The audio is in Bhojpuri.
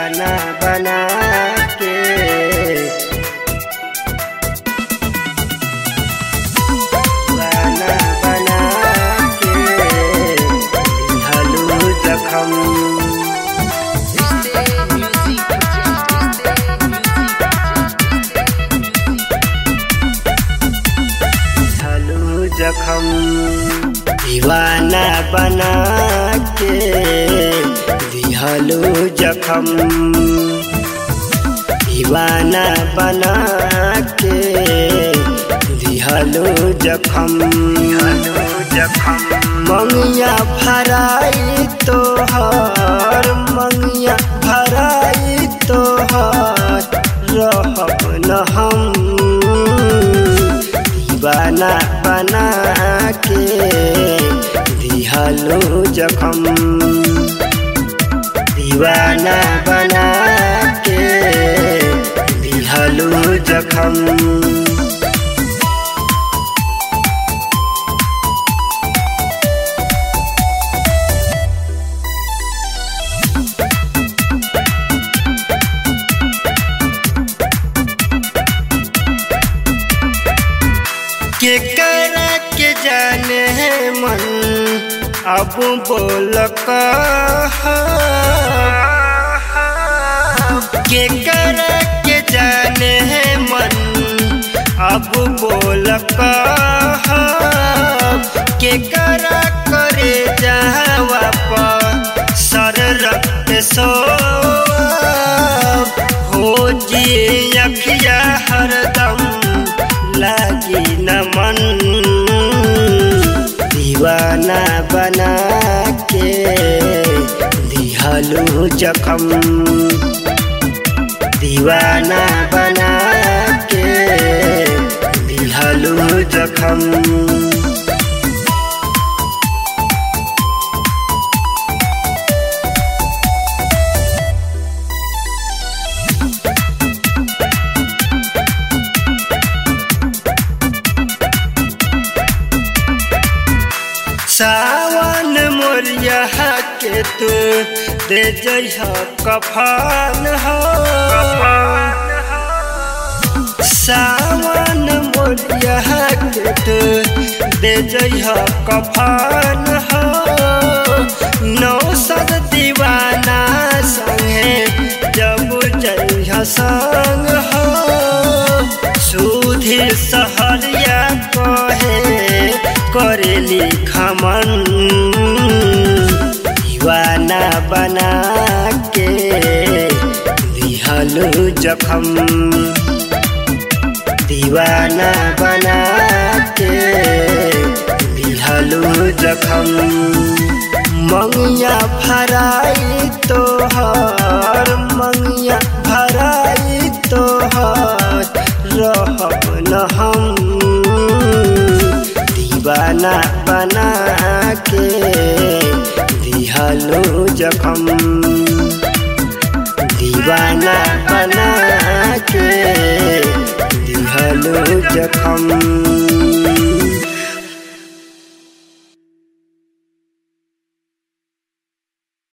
दीवाना बना के दीवाना बना के दिहलू जखम दिहलू जखम दीवाना बना के दिहलू जखम दीवाना बना के दिहलू जखम जखम मंगिया भराई तोहर मंगिया भराई तोहर रहब न हम दीवाना बना के दिहलो जखम दीवाना बना के दिहलो जखम के कर के जाने है मन अब बोल कहा के कर के जाने है मन अब बोल कहा के कर करे जावा पर सर रक्त सो हो जी अखिया हरदम लागी न मन दीवाना बना के दिहलू जखम दीवाना बना के दिहलू जखम सावन मोरिया के तू दे जइह कफान हो सावन मोरिया के तू दे जइह कफान हो नौ सद दीवाना संगे जब जइह संग हो सुधी सहरिया कहे करेली खमन दीवाना बना के दिहलू जखम दीवाना बना के दिहलू जखम मंगिया भराई तोहर मंगिया भराई तोहर रहब न हम दीवाना बना के दिहलो जखम दीवाना बना के दिहलो जखम